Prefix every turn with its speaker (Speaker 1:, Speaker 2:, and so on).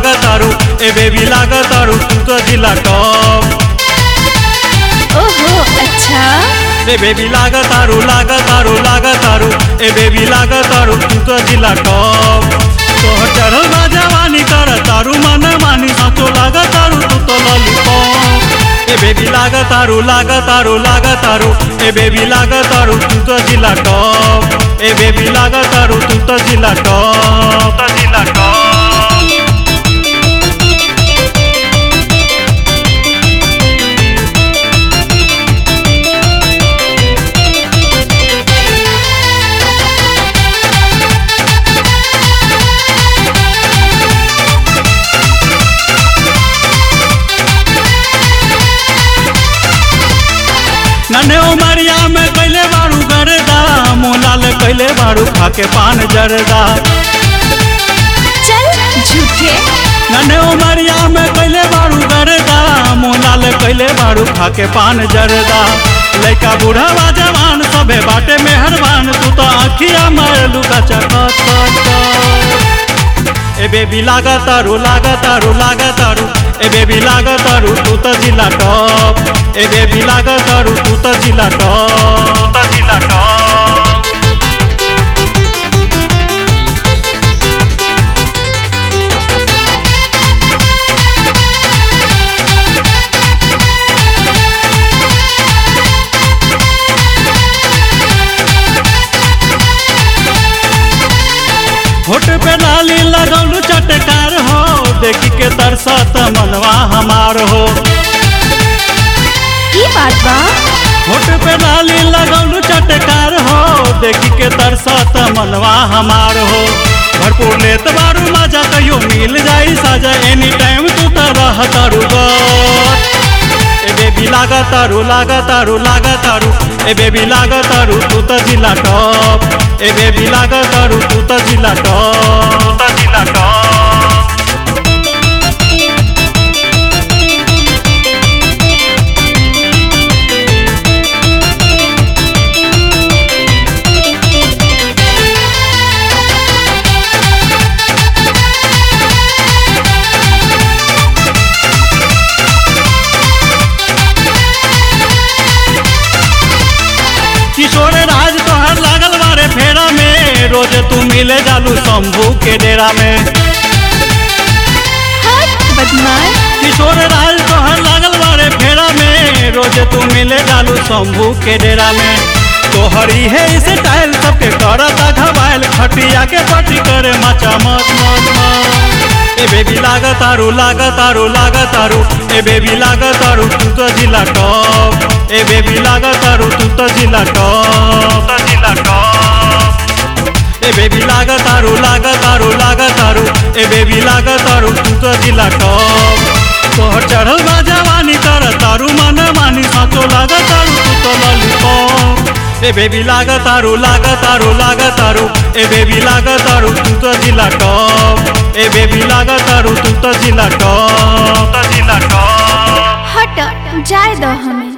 Speaker 1: लागतारू ए बेबी लागतारू तू तो जिला टॉप
Speaker 2: ओहो अच्छा
Speaker 1: ए बेबी लागतारू लागतारू लागतारू ए बेबी लागतारू तू तो जिला टॉप तोहर चढ़ल बा जवानी कर तारू मन मानी साचो लागतारू तू तो लॉलीपॉप ए बेबी लागतारू लागतारू लागतारू ए बेबी लागतारू तू तो जिला टॉप ए बेबी लागतारू तू तो जिला टॉप तो जिला टॉप नन्हे उमरिया में कैले बारू गरदा मोलाल कैले बारू खाके पान जरदा
Speaker 2: चल झूठे
Speaker 1: नन्हे उमरिया में कैले बारू गरदा मोलाल कैले बारू खाके पान जरदा लइका बूढ़ा जवान सबे बाटे मेहरबान तू तो आखिया मारलू का चकत ए बेबी लागतारू लागतारू लागतारू ए बेबी लागतारू तू तो जिला टॉप ए बेबी लागतारू तू तो जिला टॉप तू तो जिला टॉप होठ पे लाली लगौलू चटकार हो देखी के तरसत मनवा हमार हो
Speaker 2: की बात बा
Speaker 1: होठ पे लाली लगौलू चटकार हो देखी के तरसत मनवा हमार हो भरपूर लेत बारू मजा कहियो मिल जाई साजा एनी टाइम तू तो रह तारू ए बेबी लागतारू लागतारू लागतारू ए बेबी लागतारू तू तो जिला टॉप ए बेबी लागतारू तू तो जिला टॉप तू तो जिला टॉप किशोर राज तोहर लागल बारे फेरा में रोज तू मिले जालू शंभू के डेरा में
Speaker 2: हट बदमाश
Speaker 1: किशोर राज तोहर लागल बारे फेरा में रोज तू मिले जालू शंभू के डेरा में तोहरी है इसे टाइल सबके करता घबाइल खटिया के पटी करे मचा मत मत मत ए बेबी लागतारू लागतारू लागतारू ए बेबी लागतारू तू तो जिला टॉप ए बेबी लागतारू तू तो जिला टॉप तो जिला टॉप ए बेबी लागतारू लागतारू लागतारू ए बेबी लागतारू तू तो जिला टॉप तोहर चढ़ल बा जवानी कर तारू मन मानी साचो लागतारू तू तो लॉलीपॉप ए बेबी लागतारू लागतारू लागतारू ए बेबी लागतारू तू तो जिला टॉप ए बेबी लागतारू तू तो जिला टॉप तो जिला टॉप
Speaker 2: हट जाए दो हमें